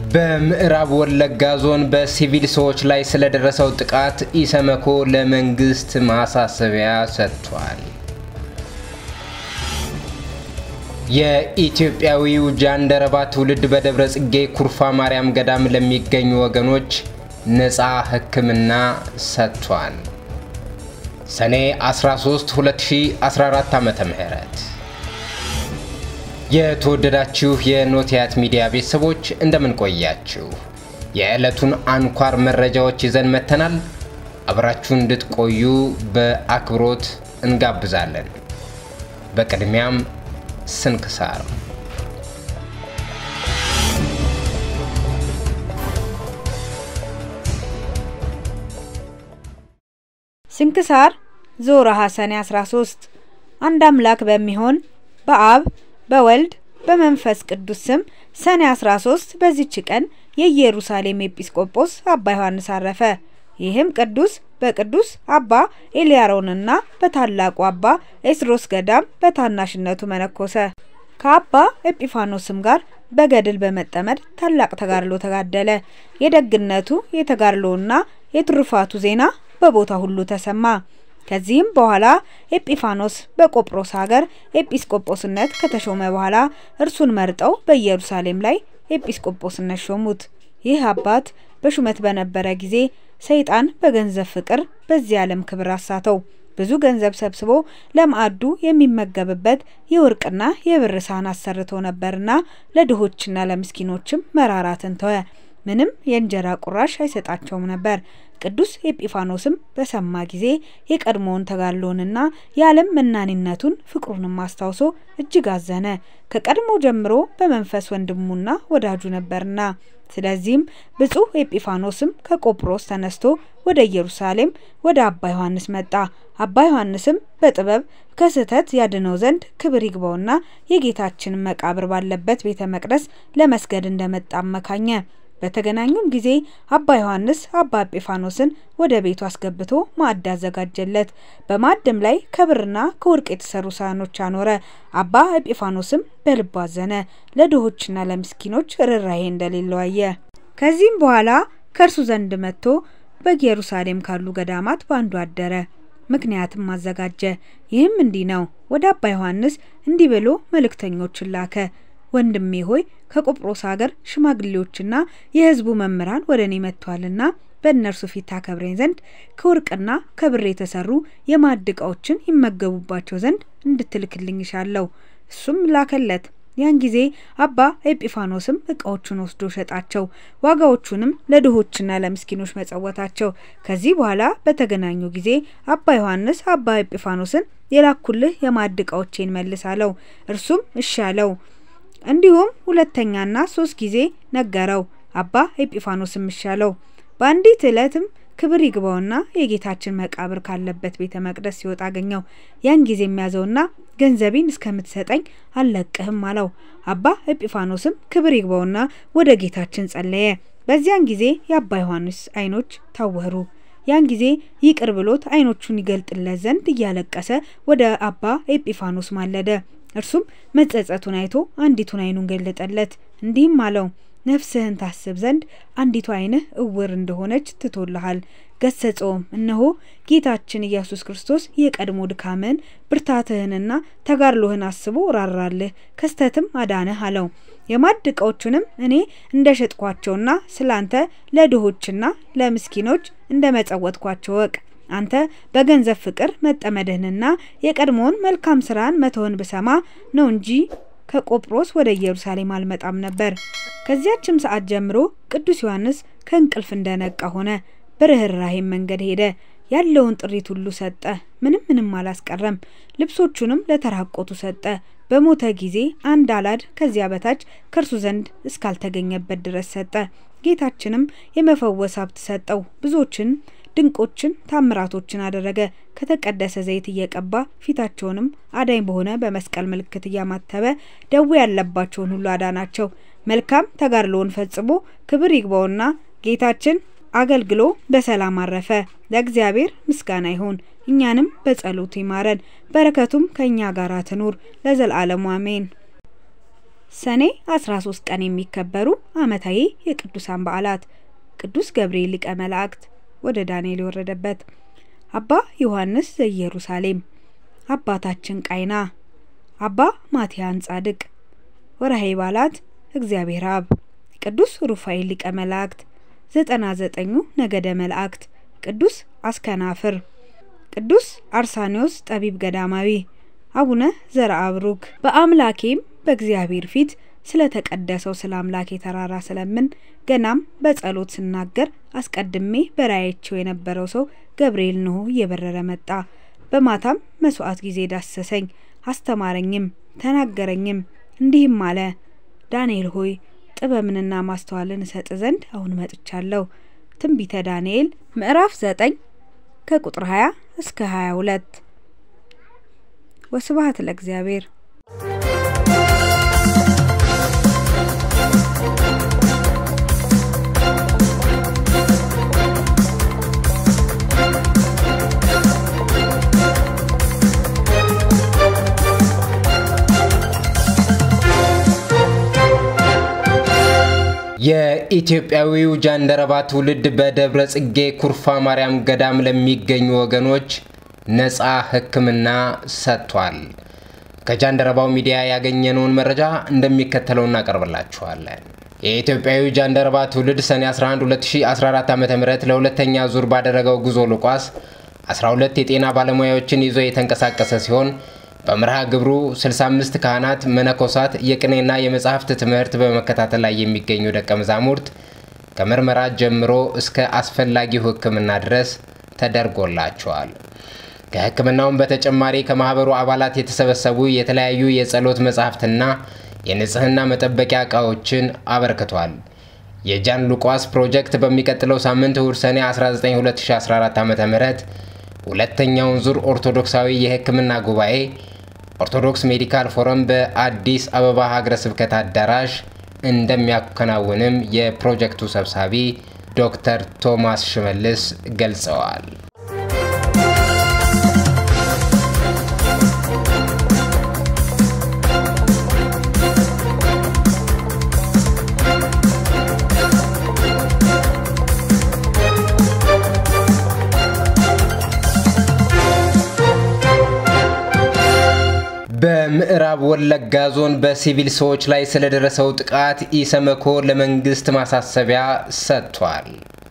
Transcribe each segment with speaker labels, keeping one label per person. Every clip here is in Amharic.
Speaker 1: በምዕራብ ወለጋ ዞን በሲቪል ሰዎች ላይ ስለደረሰው ጥቃት ኢሰመኮ ለመንግስት ማሳሰቢያ ሰጥቷል። የኢትዮጵያዊው ጃንደረባ ትውልድ በደብረ ጽጌ ኩርፋ ማርያም ገዳም ለሚገኙ ወገኖች ነፃ ሕክምና ሰጥቷል። ሰኔ 13 2014 ዓ.ም የተወደዳችሁ የኖቲያት ሚዲያ ቤተሰቦች እንደምን ቆያችሁ? የዕለቱን አንኳር መረጃዎች ይዘን መጥተናል። አብራችሁን እንድትቆዩ በአክብሮት እንጋብዛለን። በቅድሚያም ስንክሳር
Speaker 2: ስንክሳር ዘወርኀ ሰኔ 13 አንድ አምላክ በሚሆን በአብ በወልድ በመንፈስ ቅዱስ ስም ሰኔ 13 በዚች ቀን የኢየሩሳሌም ኤጲስቆጶስ አባ ዮሐንስ አረፈ። ይህም ቅዱስ በቅዱስ አባ ኤልያሮንና በታላቁ አባ ኤስድሮስ ገዳም በታናሽነቱ መነኮሰ። ከአባ ኤጲፋኖስም ጋር በገድል በመጠመድ ታላቅ ተጋድሎ ተጋደለ። የደግነቱ የተጋድሎና የትሩፋቱ ዜና በቦታ ሁሉ ተሰማ። ከዚህም በኋላ ኤጲፋኖስ በቆጵሮስ ሀገር ኤጲስቆጶስነት ከተሾመ በኋላ እርሱን መርጠው በኢየሩሳሌም ላይ ኤጲስቆጶስነት ሾሙት። ይህ አባት በሹመት በነበረ ጊዜ ሰይጣን በገንዘብ ፍቅር በዚህ ዓለም ክብር አሳተው። ብዙ ገንዘብ ሰብስቦ ለማዕዱ የሚመገብበት የወርቅና የብር ሳህን አሰርቶ ነበርና ለድሆችና ለምስኪኖችም መራራትን ተወ። ምንም የእንጀራ ቁራሽ አይሰጣቸውም ነበር። ቅዱስ ኤጲፋኖስም በሰማ ጊዜ የቀድሞውን ተጋድሎንና የዓለም መናኒነቱን ፍቅሩንም አስታውሶ እጅግ አዘነ። ከቀድሞ ጀምሮ በመንፈስ ወንድሙና ወዳጁ ነበርና። ስለዚህም ብፁዕ ኤጲፋኖስም ከቆጵሮስ ተነስቶ ወደ ኢየሩሳሌም ወደ አባ ዮሐንስ መጣ። አባ ዮሐንስም በጥበብ ከስህተት ያድነው ዘንድ ክብር ይግባውና የጌታችንን መቃብር ባለበት ቤተ መቅደስ ለመስገድ እንደመጣ አመካኘ። በተገናኙም ጊዜ አባ ዮሐንስ አባ ኤጲፋኖስን ወደ ቤቱ አስገብቶ ማዕድ አዘጋጀለት። በማዕድም ላይ ከብርና ከወርቅ የተሰሩ ሳህኖች አኖረ። አባ ኤጲፋኖስም በልቡ አዘነ፣ ለድሆችና ለምስኪኖች ርኅራኄ እንደሌለው አየ። ከዚህም በኋላ ከእርሱ ዘንድ መጥቶ በኢየሩሳሌም ካሉ ገዳማት በአንዱ አደረ። ምክንያትም አዘጋጀ። ይህም እንዲህ ነው። ወደ አባ ዮሐንስ እንዲህ ብሎ መልእክተኞችን ላከ። ወንድሜ ሆይ ከቆጵሮስ ሀገር ሽማግሌዎችና የሕዝቡ መምህራን ወደ እኔ መጥተዋልና በእነርሱ ፊት ታከብረኝ ዘንድ ከወርቅና ከብር የተሰሩ የማዕድ ዕቃዎችን ይመገቡባቸው ዘንድ እንድትልክልኝ እሻለሁ። እሱም ላከለት። ያን ጊዜ አባ ኤጲፋኖስም ዕቃዎቹን ወስዶ ሸጣቸው፣ ዋጋዎቹንም ለድሆችና ለምስኪኖች መጸወታቸው። ከዚህ በኋላ በተገናኙ ጊዜ አባ ዮሐንስ አባ ኤጲፋኖስን የላኩልህ የማዕድ ዕቃዎቼን መልስ አለው። እርሱም እሺ አለው። እንዲሁም ሁለተኛና ሶስት ጊዜ ነገረው። አባ ኤጲፋኖስም እሺ አለው። በአንዲት ዕለትም ክብር ይግባውና የጌታችን መቃብር ካለበት ቤተ መቅደስ ሲወጣ አገኘው። ያን ጊዜ የሚያዘውና ገንዘቤን እስከምትሰጠኝ አልለቅህም አለው። አባ ኤጲፋኖስም ክብር ይግባውና ወደ ጌታችን ጸለየ። በዚያን ጊዜ የአባ ዮሐንስ ዓይኖች ታወሩ። ያን ጊዜ ይቅር ብሎት ዓይኖቹን ይገልጥለት ዘንድ እያለቀሰ ወደ አባ ኤጲፋኖስ ማለደ። እርሱም መጸጸቱን አይቶ አንዲቱን ዓይኑን ገለጠለት። እንዲህም አለው ነፍስህን ታስብ ዘንድ አንዲቱ ዓይንህ እውር እንደሆነች ትቶልሃል። ገሰጸውም። እነሆ ጌታችን ኢየሱስ ክርስቶስ የቀድሞ ድካምህን ብርታትህንና ተጋድሎህን አስቦ ራራልህ፣ ከስተትም አዳነህ አለው። የማዕድ ዕቃዎቹንም እኔ እንደ ሸጥኳቸውና ስላንተ ለድሆችና ለምስኪኖች እንደ መጸወትኳቸው ወቅ አንተ በገንዘብ ፍቅር መጠመድህንና የቀድሞውን መልካም ስራን መተውን ብሰማ ነው እንጂ ከቆጵሮስ ወደ ኢየሩሳሌም አልመጣም ነበር። ከዚያችም ሰዓት ጀምሮ ቅዱስ ዮሐንስ ከእንቅልፍ እንደነቃ ሆነ። በርኅራኄም መንገድ ሄደ። ያለውን ጥሪት ሁሉ ሰጠ። ምንም ምንም አላስቀረም። ልብሶቹንም ለተራቆቱ ሰጠ። በሞተ ጊዜ አንድ አላድ ከዚያ በታች ከእርሱ ዘንድ እስካልተገኘበት ድረስ ሰጠ። ጌታችንም የመፈወስ ሀብት ሰጠው። ብዙዎችን ድንቆችን ታምራቶችን አደረገ። ከተቀደሰ ዘይት እየቀባ ፊታቸውንም አዳኝ በሆነ በመስቀል ምልክት እያማተበ ደዌ ያለባቸውን ሁሉ አዳናቸው። መልካም ተጋድሎውን ፈጽሞ ክብር ይግባውና ጌታችን አገልግሎ በሰላም አረፈ። ለእግዚአብሔር ምስጋና ይሁን። እኛንም በጸሎቱ ይማረን፣ በረከቱም ከእኛ ጋር ትኑር ለዘላለሙ አሜን። ሰኔ 13 ቀን የሚከበሩ ዓመታዊ የቅዱሳን በዓላት ቅዱስ ገብርኤል ሊቀ መላእክት ወደ ዳንኤል የወረደበት፣ አባ ዮሐንስ ዘኢየሩሳሌም፣ አባታችን ቃይና፣ አባ ማትያን ጻድቅ። ወርሃዊ በዓላት እግዚአብሔር አብ፣ ቅዱስ ሩፋኤል ሊቀ መላእክት፣ ዘጠና ዘጠኙ ነገደ መላእክት፣ ቅዱስ አስከናፍር፣ ቅዱስ አርሳኒዎስ ጠቢብ ገዳማዊ፣ አቡነ ዘርአብሩክ። በአምላኬም በእግዚአብሔር ፊት ስለ ተቀደሰው ስለ አምላኬ ተራራ ስለምን ገናም በጸሎት ስናገር አስቀድሜ በራእያቸው የነበረው ሰው ገብርኤል እንሆ እየበረረ መጣ። በማታም መስዋዕት ጊዜ ዳሰሰኝ፣ አስተማረኝም፣ ተናገረኝም እንዲህም አለ፣ ዳንኤል ሆይ ጥበብንና ማስተዋልን እሰጥ ዘንድ አሁን መጥቻለሁ። ትንቢተ ዳንኤል ምዕራፍ 9 ከቁጥር 20 እስከ 22። ወስብሐት ለእግዚአብሔር።
Speaker 1: የኢትዮጵያዊው ጃንደረባ ትውልድ በደብረ ጽጌ ኩርፋ ማርያም ገዳም ለሚገኙ ወገኖች ነፃ ሕክምና ሰጥቷል። ከጃንደረባው ሚዲያ ያገኘነውን መረጃ እንደሚከተለው እናቀርብላችኋለን። የኢትዮጵያዊ ጃንደረባ ትውልድ ሰኔ 11 2014 ዓ ም ለሁለተኛ ዙር ባደረገው ጉዞ ሉቃስ 12 የጤና ባለሙያዎችን ይዞ የተንቀሳቀሰ ሲሆን በመርሃ ግብሩ 65 ካህናት፣ መነኮሳት፣ የቅኔና የመጻሕፍት ትምህርት በመከታተል ላይ የሚገኙ ደቀ መዛሙርት ከምርመራ ጀምሮ እስከ አስፈላጊው ሕክምና ድረስ ተደርጎላቸዋል። ከሕክምናውም በተጨማሪ ከማህበሩ አባላት የተሰበሰቡ የተለያዩ የጸሎት መጻሕፍትና የንጽህና መጠበቂያ ዕቃዎችን አበርክቷል። የጃን ሉቃስ ፕሮጀክት በሚቀጥለው ሳምንት እሁድ ሰኔ 19 2014 ዓ ም ሁለተኛውን ዙር ኦርቶዶክሳዊ የሕክምና ጉባኤ ኦርቶዶክስ ሜዲካል ፎረም በአዲስ አበባ ሀገረ ስብከት አዳራሽ እንደሚያከናውንም የፕሮጀክቱ ሰብሳቢ ዶክተር ቶማስ ሽመልስ ገልጸዋል። በምዕራብ ወለጋ ዞን በሲቪል ሰዎች ላይ ስለደረሰው ጥቃት ኢሰመኮ ለመንግስት ማሳሰቢያ ሰጥቷል።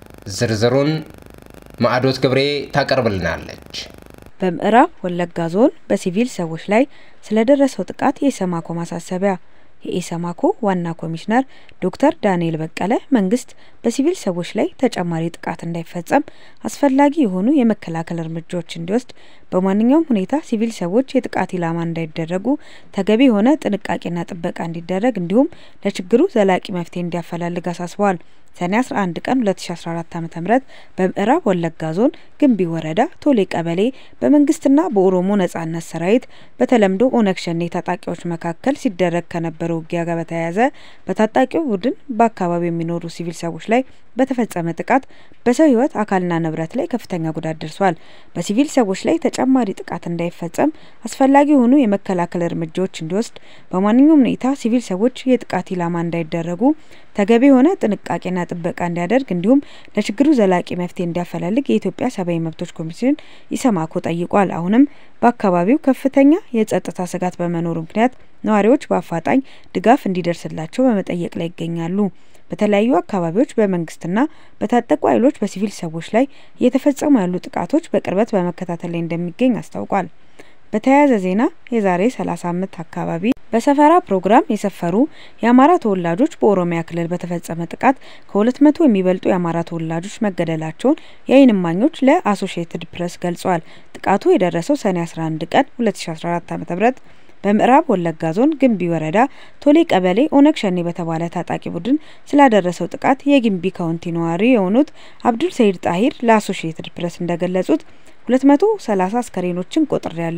Speaker 1: ዝርዝሩን ማዕዶት ገብሬ ታቀርብልናለች።
Speaker 2: በምዕራብ ወለጋ ዞን በሲቪል ሰዎች ላይ ስለደረሰው ጥቃት የኢሰማኮ ማሳሰቢያ የኢሰማኮ ዋና ኮሚሽነር ዶክተር ዳንኤል በቀለ መንግስት በሲቪል ሰዎች ላይ ተጨማሪ ጥቃት እንዳይፈጸም አስፈላጊ የሆኑ የመከላከል እርምጃዎች እንዲወስድ፣ በማንኛውም ሁኔታ ሲቪል ሰዎች የጥቃት ኢላማ እንዳይደረጉ ተገቢ የሆነ ጥንቃቄና ጥበቃ እንዲደረግ እንዲሁም ለችግሩ ዘላቂ መፍትሄ እንዲያፈላልግ አሳስበዋል። ሰኔ 11 ቀን 2014 ዓ.ም በምዕራብ ወለጋ ዞን ግንቢ ወረዳ ቶሌ ቀበሌ በመንግስትና በኦሮሞ ነጻነት ሰራዊት በተለምዶ ኦነግ ሸኔ ታጣቂዎች መካከል ሲደረግ ከነበረው ውጊያ ጋር በተያያዘ በታጣቂው ቡድን በአካባቢው የሚኖሩ ሲቪል ሰዎች ላይ በተፈጸመ ጥቃት በሰው ሕይወት አካልና ንብረት ላይ ከፍተኛ ጉዳት ደርሷል። በሲቪል ሰዎች ላይ ተጨማሪ ጥቃት እንዳይፈጸም አስፈላጊ የሆኑ የመከላከል እርምጃዎች እንዲወስድ፣ በማንኛውም ሁኔታ ሲቪል ሰዎች የጥቃት ኢላማ እንዳይደረጉ ተገቢ የሆነ ጥንቃቄና ጥበቃ እንዲያደርግ እንዲሁም ለችግሩ ዘላቂ መፍትሄ እንዲያፈላልግ የኢትዮጵያ ሰብአዊ መብቶች ኮሚሽን ኢሰማኮ ጠይቋል። አሁንም በአካባቢው ከፍተኛ የጸጥታ ስጋት በመኖሩ ምክንያት ነዋሪዎች በአፋጣኝ ድጋፍ እንዲደርስላቸው በመጠየቅ ላይ ይገኛሉ። በተለያዩ አካባቢዎች በመንግስትና በታጠቁ ኃይሎች በሲቪል ሰዎች ላይ እየተፈጸሙ ያሉ ጥቃቶች በቅርበት በመከታተል ላይ እንደሚገኝ አስታውቋል። በተያያዘ ዜና የዛሬ 30 ዓመት አካባቢ በሰፈራ ፕሮግራም የሰፈሩ የአማራ ተወላጆች በኦሮሚያ ክልል በተፈጸመ ጥቃት ከሁለት መቶ የሚበልጡ የአማራ ተወላጆች መገደላቸውን የዓይን እማኞች ለአሶሺየትድ ፕሬስ ገልጸዋል። ጥቃቱ የደረሰው ሰኔ 11 ቀን 2014 ዓ.ም በምዕራብ ወለጋ ዞን ግንቢ ወረዳ ቶሌ ቀበሌ ኦነግ ሸኔ በተባለ ታጣቂ ቡድን ስላደረሰው ጥቃት የግንቢ ካውንቲ ነዋሪ የሆኑት አብዱል ሰይድ ጣሂር ለአሶሺየትድ ፕሬስ እንደገለጹት ሁለት መቶ ሰላሳ አስከሬኖችን ቆጥሬ ያለው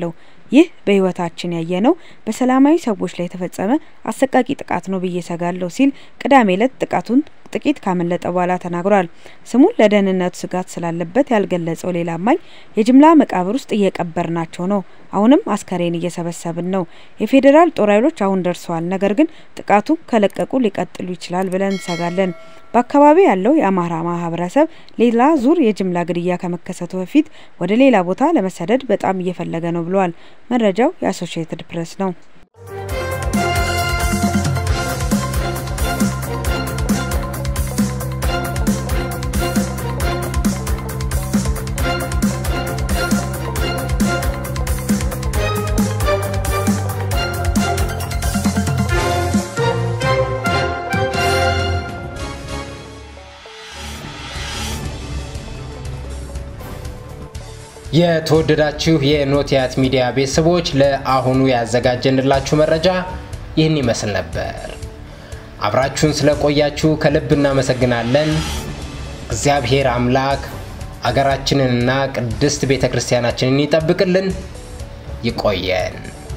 Speaker 2: ይህ በህይወታችን ያየነው በሰላማዊ ሰዎች ላይ የተፈጸመ አሰቃቂ ጥቃት ነው ብዬ ሰጋለሁ ሲል ቅዳሜ ዕለት ጥቃቱን ጥቂት ካመለጠ በኋላ ተናግሯል። ስሙን ለደህንነቱ ስጋት ስላለበት ያልገለጸው ሌላ አማኝ የጅምላ መቃብር ውስጥ እየቀበርናቸው ነው፣ አሁንም አስከሬን እየሰበሰብን ነው። የፌዴራል ጦር ኃይሎች አሁን ደርሰዋል፣ ነገር ግን ጥቃቱ ከለቀቁ ሊቀጥሉ ይችላል ብለን እንሰጋለን። በአካባቢው ያለው የአማራ ማህበረሰብ ሌላ ዙር የጅምላ ግድያ ከመከሰቱ በፊት ወደ ሌላ ቦታ ለመሰደድ በጣም እየፈለገ ነው ብለዋል። መረጃው የአሶሺየትድ ፕሬስ ነው።
Speaker 1: የተወደዳችሁ የኖቲያት ሚዲያ ቤተሰቦች ለአሁኑ ያዘጋጀንላችሁ መረጃ ይህን ይመስል ነበር። አብራችሁን ስለቆያችሁ ከልብ እናመሰግናለን። እግዚአብሔር አምላክ አገራችንንና ቅድስት ቤተ ክርስቲያናችንን ይጠብቅልን። ይቆየን።